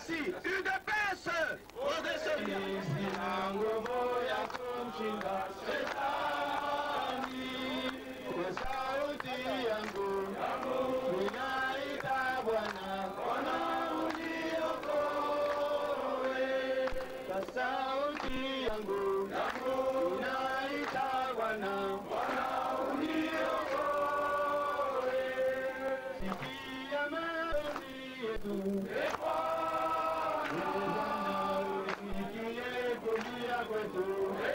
Merci. UDPS. Sina nguvu ya kumshinda shetani. Kwa sauti yangu ninaita Bwana, Bwana uniokoe. Kwa sauti yangu ninaita Bwana, Bwana uniokoe. Sikia maombi yetu, e Bwana, usikie kulia kwetu, e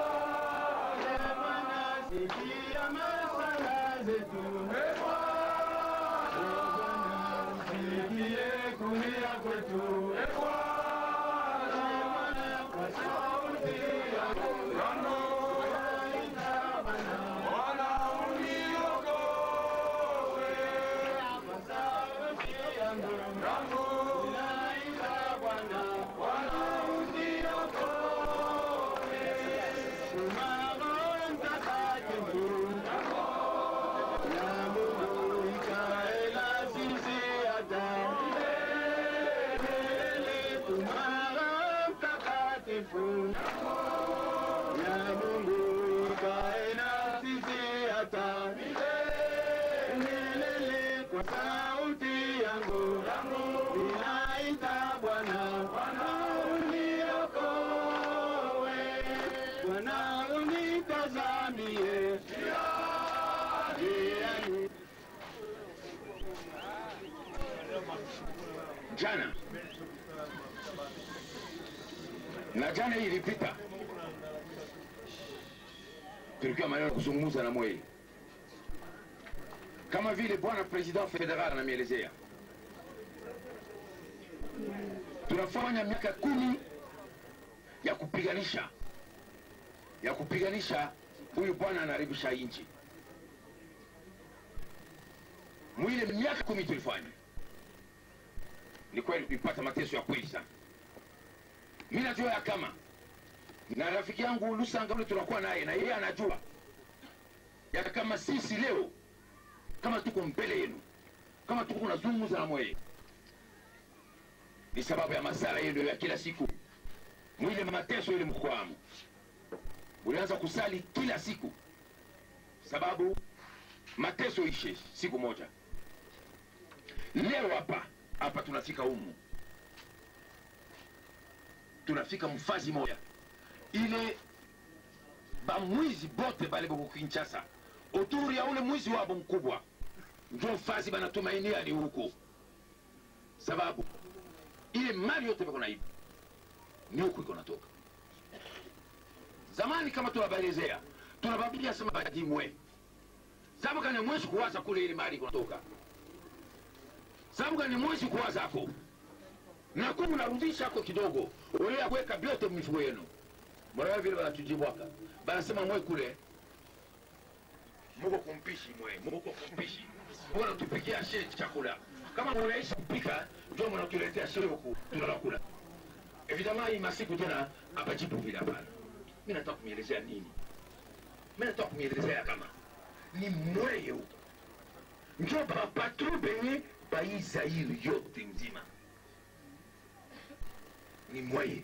Bwana, sikia masala zetu, e Bwana, usikie kulia kwetu, e Bwana, kwa sauti yako naita Bwana, Bwana uniokoe. Kwa sauti yangu naita Bwana, Bwana uniokoe. Tuma Roho Mtakatifu na Mungu ikae na sisi hata milele. Tuma Roho Mtakatifu na Mungu ikae na sisi hata milele. Kwa sauti yangu ninaita Bwana, Bwana uniokoe, Bwana unitazamie njiani. Jana na jana hii ilipita, tulikuwa maneno kuzungumza na Mwei kama vile bwana president federal anamielezea, tunafanya miaka kumi ya kupiganisha ya kupiganisha huyu bwana anaharibisha nchi. Mwile miaka kumi tulifanya, ni kweli tulipata mateso ya kweli sana. Mi najua ya kama na rafiki yangu Lusanga ule tunakuwa naye na yeye anajua ya kama sisi leo kama tuko mbele yenu, kama tuko nazungumza na mweye, ni sababu ya masala yenu ya kila siku, mwile mateso ile mkwamo ulianza kusali kila siku, sababu mateso ishe siku moja. Leo hapa hapa tunafika humu, tunafika mfazi moja ile bamwizi bote bale boko Kinshasa uturi ya ule mwizi wabo mkubwa njo fazi banatumainia ni huko, sababu ile mali yote bako naiba ni huko iko natoka. Zamani kama tunabaelezea tunababilia sema badimwe sababu kani mwezi kuwaza kule ile mali iko natoka, sababu kani mwezi kuwaza ako na kumu narudisha ako kidogo, ule kuweka vyote mmifuko yenu mwana vile banatujibwaka banasema mwe kule muko kumpishi mwe muko kumpishi mbona tupikia she chakula kama munaisha kupika ndio mnatuletea she huku tunalakula evidemment hii masiku tena apajibu vile hapana mi nataka kumielezea nini mi nataka kumielezea kama ni mweye huko njo bapatro benye baizairi yote nzima ni mweye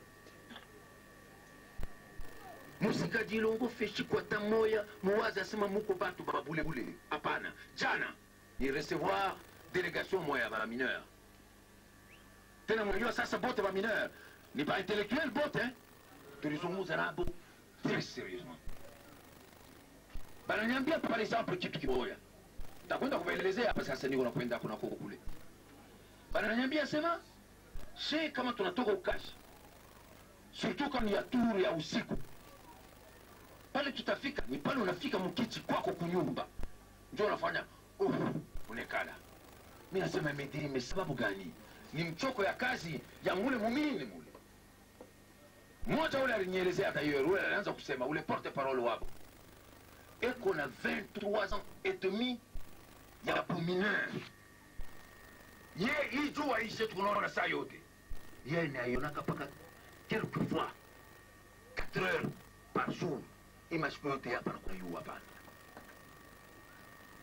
musikajilongo feshi kwata moya muwazi asema muko batu babulebule hapana jana ni recevoir délégation moya ya bamineur tena mwenyewe sasa bote bamineur ni baintellectuel bote eh? tulizungumza nabo très sérieusement bananiambia par exemple kitu kimoya takwenda kuvaelezea hapa sasa niko nakwenda kunako kule bananiambia sema she kama tunatoka ukashi surtout kama ni ya turu ya usiku pale tutafika ni pale unafika mkichi kwako kunyumba ndio unafanya uh, unekala mi nasema medirime sababu gani ni mchoko ya kazi ya mule mumini mule mmoja ule alinielezea d'ailleurs ule alianza kusema ule porte parole wabo eko na 23 ans et demi ya bumineur ye hii jua ishe tunaona saa yote ye naionaka mpaka quelquefois 4 heures par jour imasiku yote hapa na kuyu hapana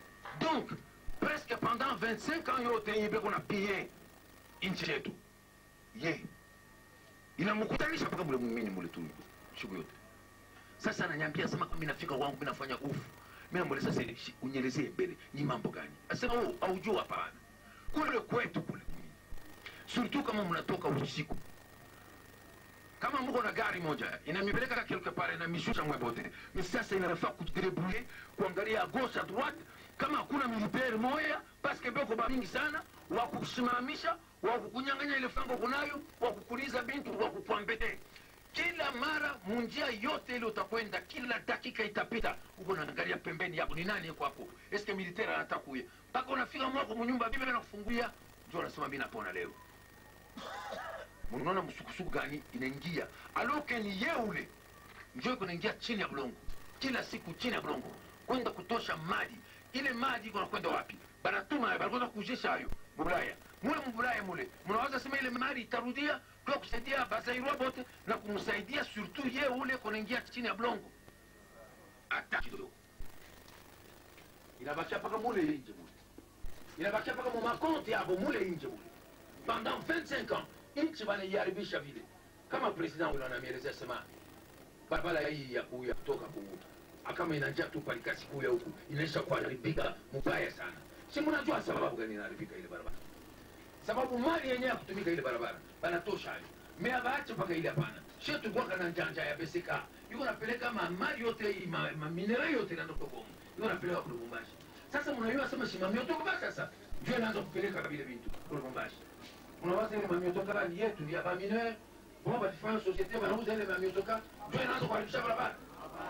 donc presque pendant 25 ans yote ibe kuna pie nchi yetu ye inamkutanisha mpaka mule mumini mule tu siku yote sasa ananyambia sema kama nafika wangu mimi nafanya ufu mimi namuuliza sasa shi- unielezee mbele ni mambo gani asema oh aujua hapana kule kwetu kule surtout kama mnatoka usiku kama mko na gari moja inamipeleka quelque part inamishusha mwebote ni sasa inafaa kudrebouiller kuangalia à gauche à droite kama hakuna militaire moya paske beko ba mingi sana wa kusimamisha wa kukunyang'anya ile fango kunayo wa kukuliza bintu wa kukwambete kila mara munjia yote ile utakwenda kila dakika itapita uko naangalia pembeni yako ni nani yuko hapo eske militaire anataka kuya mpaka unafika mwako munyumba bibi anakufungulia ndio anasema mimi napona leo munaona msukusuku gani inaingia aloke ni ye ule njo iko naingia chini ya bulongo kila siku chini ya bulongo kwenda kutosha maji ile maji iko nakwenda wapi banatuma banakwenda kujisha hayo mubulaya mule mubulaya mule mnawaza sema ile maji itarudia kwa kusaidia bazairwa bote na kumsaidia surtout ye ule konaingia chini ya bulongo hata kidogo inabakia mpaka mule inje mule inabakia mpaka mumakonti yabo mule inje mule pendant 25 ans nchi wanaiharibisha vile kama president ule anamielezea sema barabara hii ya kuya kutoka ku kama inajaa tu palikasi kuya huku inaisha kuharibika mubaya sana si mnajua sababu gani inaharibika ile barabara sababu mali yenyewe ya kutumika ile barabara banatosha hayo mea baache mpaka ile hapana she tukwaka na njanja ya beseka iko napeleka mamali yote hii, ma, maminera yote inaondoka Kongo iko napeleka kule Lubumbashi sasa mnajua sema simamiotoka sasa ndio inaanza kupeleka vile vitu kule Lubumbashi unawaza ile mamiotoka ni yetu ni ya bamineur bon batifanya societe banauza ile mamiotoka ndio inaanza kuharibisha barabara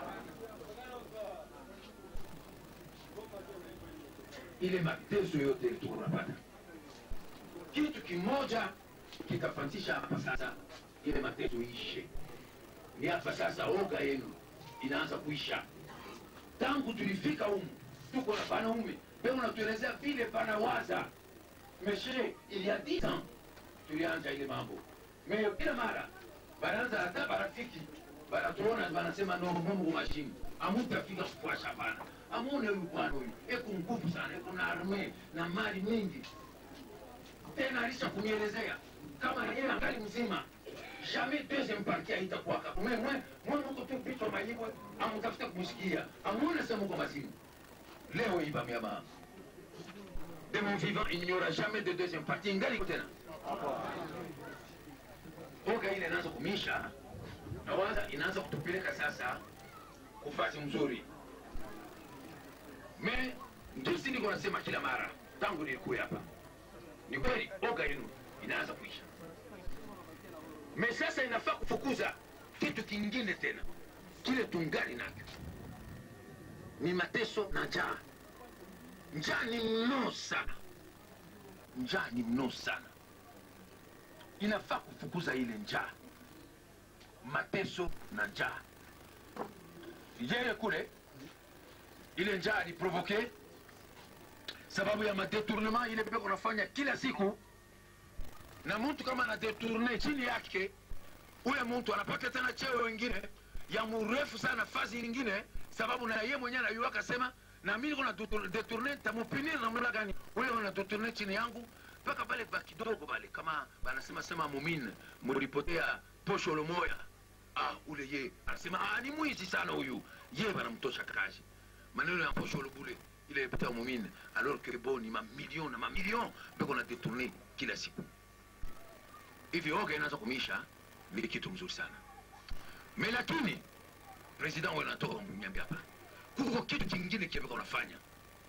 ile mateso yote ile tuko tunapata kitu kimoja kitafanzisha hapa sasa ile mateso ishe ni hapa sasa oga yenu inaanza kuisha tangu tulifika humu tuko na banaume pe unatuelezea vile banawaza meshe il y a 10 ans tulianza ile mambo me kila mara banaanza hata barafiki banatuona banasema no mungu mashini amutafika kufuasha bana amune huyu bwana huyu eko nguvu sana eko na arme na mali mingi tena alisha kunielezea kama yeye angali mzima jamais deuxième partie haitakuwaka mwe mwe mwe muko tu pichwa mayibwe amutafute kumsikia amune sema uko mazimu leo hii bamiama de mon vivant il n'y aura jamais de deuxième partie ingali iko tena oga ile inaanza kumisha na waza inaanza kutupeleka sasa kufasi mzuri me ndusi niko nasema kila mara tangu nilikuya hapa ni kweli oga yenu inaanza kuisha me sasa inafaa kufukuza kitu kingine tena kile tungali nacho ni mateso na njaa njaa ni mno sana njaa ni mno sana inafaa kufukuza ile njaa mateso na njaa yeye kule ile njaa aliprovoke sababu ya madetournement ile peko nafanya kila siku na mtu kama anadetourne chini yake ule mtu anapata tena cheo wengine ya mrefu sana nafasi nyingine sababu na ye mwenyewe anayua akasema na mimi niko na detourne tamupinir namna gani ule ana detourne chini yangu mpaka pale ba kidogo pale kama banasema sema mumine mulipotea posho lomoya ah ule ye anasema ah ni mwizi sana huyu ye banamtosha kazi maneno ya posho lobule ile ipita mumine alors que bon ni mamilion na mamilion mpaka na detourne kila siku hivi oga inaanza kumisha ni kitu mzuri sana me lakini president wewe anatoka mnyambia hapa kuko kitu kingine kibeko unafanya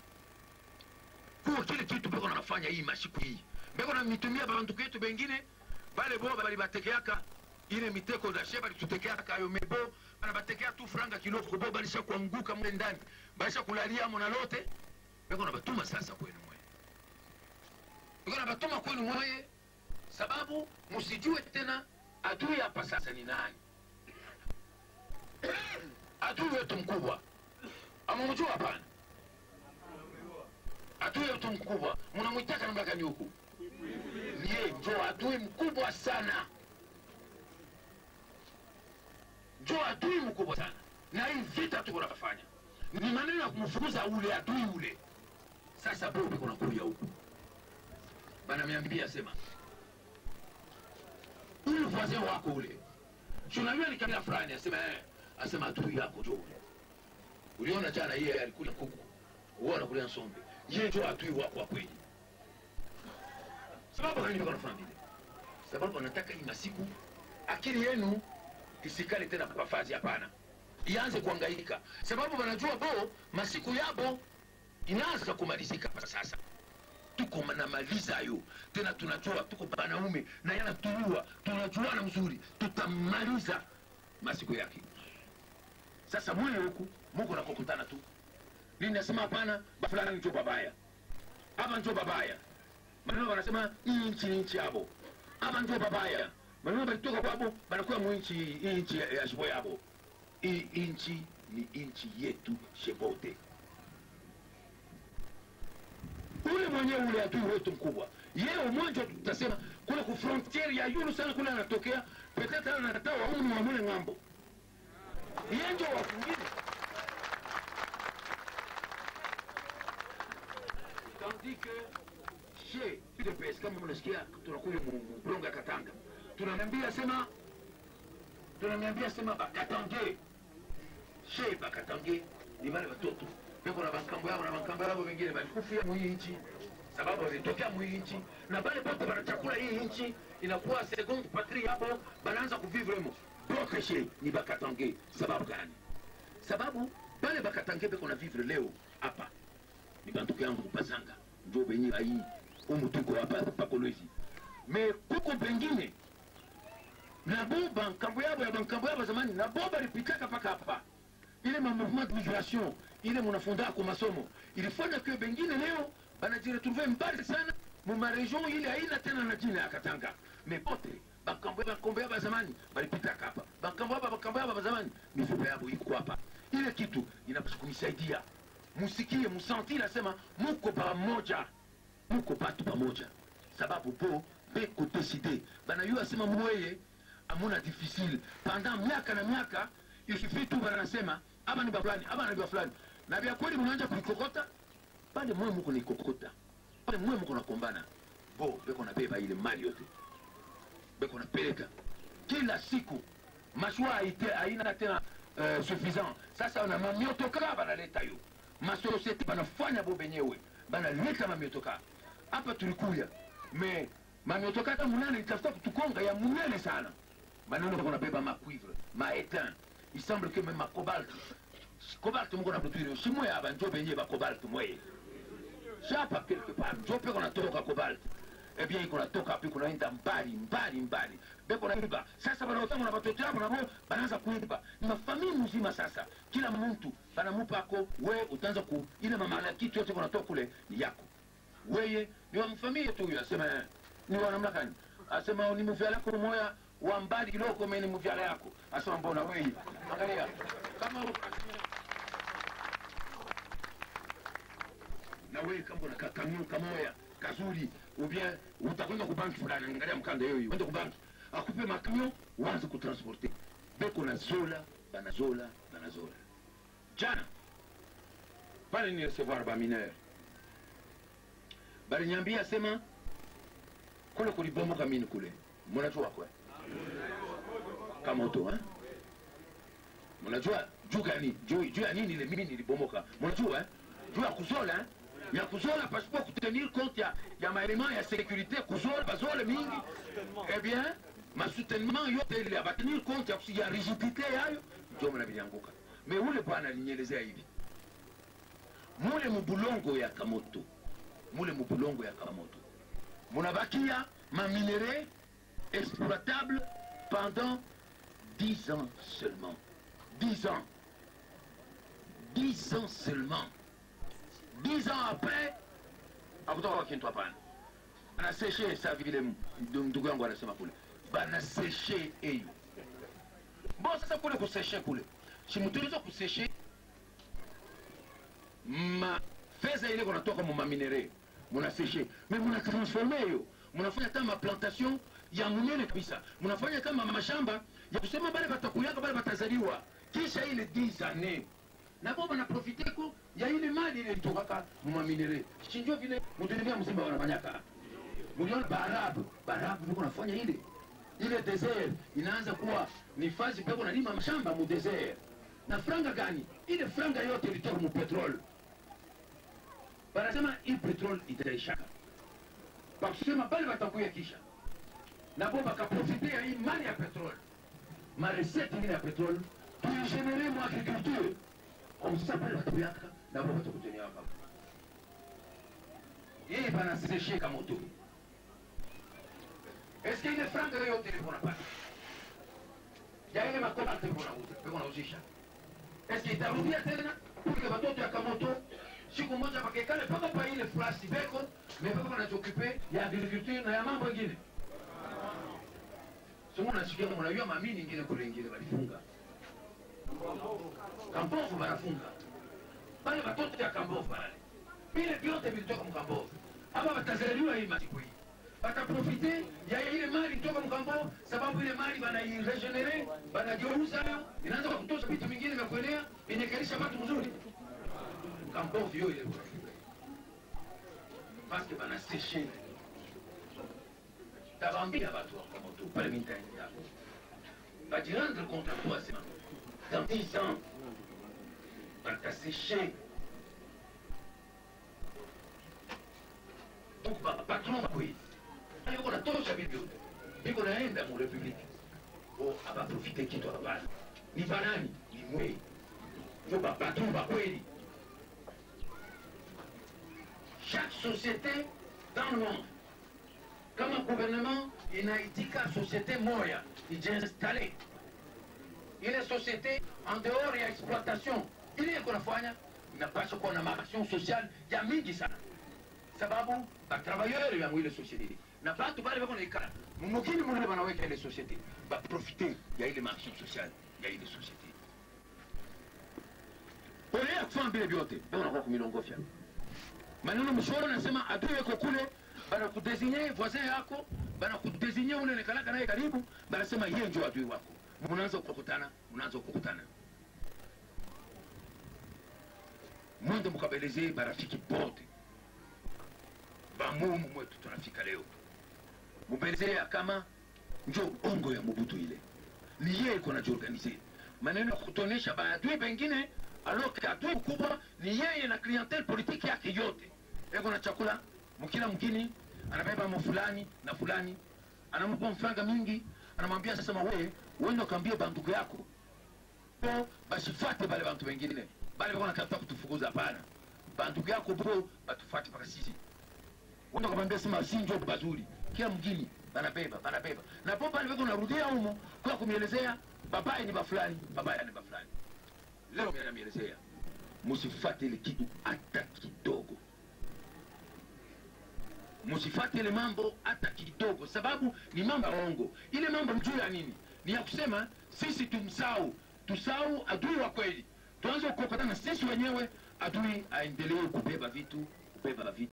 kuko kile kitu beko unafanya hii mashiku hii beko na mitumia bantu ketu bengine bale bo bali batekeaka ile miteko za sheba litutekeaka ayo mebo bana batekea tu franga kiloko bo balisha kuanguka mle ndani balisha kulalia mona lote beko na batuma sasa kwenu mwe beko na batuma kwenu mwe sababu msijue tena adui hapa sasa ni nani adui wetu mkubwa amamjua hapana adui wetu mkubwa mnamwitaka namna gani huku niye njo adui mkubwa sana njo adui mkubwa sana na hii vita tuko nafanya ni maneno ya kumfukuza ule adui ule sasa bobe kunakuya huku banamiambia sema ule voisin wako ule si unajua ni kabila fulani asema eh, asema adui yako jo ule uliona jana yeye alikula kuku uona kule nsombe yeye ndio adui wako wa kweli sababu gani niko nafanya vile sababu anataka hii masiku akili yenu isikale tena kwa fazi hapana ianze kuangaika sababu wanajua bo masiku yabo inaanza kumalizika kwa sasa tuko namaliza yo tena tunajua tuko banaume na yanatuua tunajuana mzuri tutamaliza masiku yake sasa mwe huku muko nakokutana tu nini nasema hapana bafulana njo babaya ama njo babaya maneno wanasema hii nchi ni nchi yabo ama njo babaya maneno balitoka kwabo banakuwa mu nchi hii nchi ya ya shibo yabo hii nchi ni nchi yetu shebote ule mwenyewe ule adui wetu mkubwa yeye umwanjo tutasema kule ku frontiere ya yulu sana kule anatokea petetre anatata waunu wa mule ng'ambo yeye njo wafungine tandis que chez UDPS kama mnasikia tunakuja mlongo ya Katanga tunaniambia sema tunaniambia sema bakatange she bakatange ni wale watoto peko na bankambo yao na bankambo yao wengine balikufia mu hii nchi sababu walitokea mu hii nchi na bale bote banachakula hii nchi inakuwa seconde patrie hapo banaanza kuvivre mo bote she ni bakatange sababu gani sababu bale bakatange beko na vivre leo hapa ni bantuku yangu kupazanga njo benye ai umu tuko hapa pakolwezi me kuko pengine na bo bankambo yabo ya bankambo yabo zamani na bo balipitaka paka hapa ile ma mouvement de migration ile munafunda kwa masomo ilifanya kwa bengine leo banajiretrouve mbali sana mu maregion ile haina tena na jina ya Katanga me pote bankambo bankambo yabo ya zamani balipitaka hapa bankambo yabo bankambo yabo ya zamani mifupa yabo iko hapa ile kitu inapaswa kunisaidia musikie musanti nasema muko pamoja muko batu pamoja sababu po beko deside banayua sema mweye amuna difficile pendant miaka na miaka isufi tu banasema aba ni bafulani aba ni bafulani na vya kweli mnaanza kuikokota pale mwe muko naikokota pale mwe muko nakombana bo beko nabeba ile mali yote beko napeleka kila siku mashua haite haina tena uh, suffisant sasa na mamiotoka banaleta yo masosiete banafanya bo benyewe banaleta mamiotoka hapa tulikuya me mamiotoka hata munane itafuta kutukonga ya munene sana maneno bako nabeba macuivre maetin il semble que même ma cobalt cobalt moko na butwiri simwe aba njo benye ba cobalt mweye shapa quelque part njo pe konatoka cobalt eh bien iko natoka pe kunaenda mbali mbali mbali beko naiba sasa banaotama na batoto yabo nabo banaanza kuiba ni mafamili mzima sasa kila mtu banamupa ako we utaanza ku ile mamala kitu yote kunatoka kule ni yako weye ni wa mfamilia tu huyo asema eh, ni wa namna gani asema ni mvyala yako moya wa mbali kidogo mimi ni mvyala yako asema mbona weye angalia kama na wewe kama una kakamio kamoya kazuri ubien utakwenda kubanki fulani angalia mkanda hiyo hiyo uende kubanki akupe makamio uanze kutransporte beko na zola banazola banazola jana pale ni recevoir ba mineur baliniambia sema kule kulibomoka mini kule mnajua kwe kamoto eh? mnajua juu gani juu juu ya nini ile mini ilibomoka mnajua eh? juu ya kuzola eh? ya kuzola pasipo kutenir compte ya, ya maelema ya sécurité kuzola bazole mingi eh bien masoutenement yote ile abatenir compte ya, ya rigidité yayo ndio mna vilianguka me ule bwana alinielezea hivi mule mubulongo ya kamoto mule mubulongo ya kamoto munabakia maminere exploitable pendant 10 ans seulement 10 ans 10 ans seulement 10 ans après akutoka kintu hapana anaseshe sa vile ndugu yangu anasema kule banaseshe eyo bo sasa kule kuseshe kule simutilizo kuseshe ma feza ile kunatoka mu maminere munaseshe me munatransforme eyo munafanya kama plantation ya munene kabisa munafanya kama mashamba ya kusema bale batakuyaka bale batazaliwa kisha ile 10 années nabo banaprofite ko ya ile mali ile litokaka mumaminere chinjo vile mudunia mzima wanafanyaka muliona baarabu baarabu viko nafanya ile ile desert inaanza kuwa ni fazi peko nalima mashamba mu desert na franga gani ile franga yote ilitoka mu petrol banasema hii petrol itaishaka bakusema bale batakuya kisha nabo bakaprofite ya hii mali ya petrol maresete ingine ya petrol tuigenere mu agriculture komsa bale batakuyaka nabo batakutenia waka yeye banasesheka moto eske ile franga yote ilikuwa napata ya ile makonate ilikuwa nauzisha eske itarudia tena kuike batoto ya kamoto siku moja bakekale mpaka pa ile flasi beko mepaka banachokipe ya agriculture na ya mambo ingine somo nasikia mnajua mamini ingine kule ingine balifunga kambovu banafunga bale batoto ya kambovu bale vile vyote vilitoka mkambovu hapa batazaliwa hii masiku hii bataprofite ya ile mali kutoka mkambo sababu ile mali banairegenere banageuza inaanza kwa kutosha vitu vingine vya kuenea inekalisha watu mzuri mkambo vyo ile paske banaseshe tabambia batu wakamoto pale mintani yako bajirendre compte à toi sema dans 10 ans bataseshe donc bapatron bakweli yuko natosha vivyo iko naenda mu republiki o abaprofite kitu hapana ni banani ni mwe ndio bapatron bakweli chaque société dans le monde kama gouvernement inaitika société moya ijiinstale ile société en dehors ya exploitation ile iko nafanya inapasha kuwa na maaction sociale ya mingi sana sababu batravailleur ya mwile société na batu bale bako naikala mumukini munene banaweka ile société baprofite ya ile maaction sociale ya ile société ole ya kufanya vile vyote beko nakuwa kumilongofya maneno mshoro nasema adui yako kule banakudesinye voisin yako banakudesinye ule nekalaka naye karibu banasema yeye ndio adui wako munaanza kukutana munaanza kukutana mwende mukabeleze barafiki bote bamumu mwetu tunafika leo mubelezea kama njo ongo ya mubutu ile ni yeye iko najiorganize maneno ya kutonesha baadui bengine aloke adui mkubwa ni yeye na klientel politiki yake yote eko na chakula mkila mkini anabeba mo fulani na fulani anampa mfranga mingi anamwambia sasa we wende ukaambie banduku yako po basifate bale bantu bengine bale bako nakata kutufukuza hapana banduku yako po batufate mpaka sisi wenda ukamwambia sema sinjo bazuri kila mgini banabeba banabeba na po pale beko narudia humo kwa kumielezea babaye ni bafulani babaya ni bafulani leo mimi namielezea musifate ile kitu hata kidogo musifate ile mambo hata kidogo sababu ni mambo ya ongo ile mambo ni juu ya nini ni ya kusema sisi tumsau tusau adui wa kweli tuanze kukokotana sisi wenyewe adui aendelee kubeba vitu kubeba vitu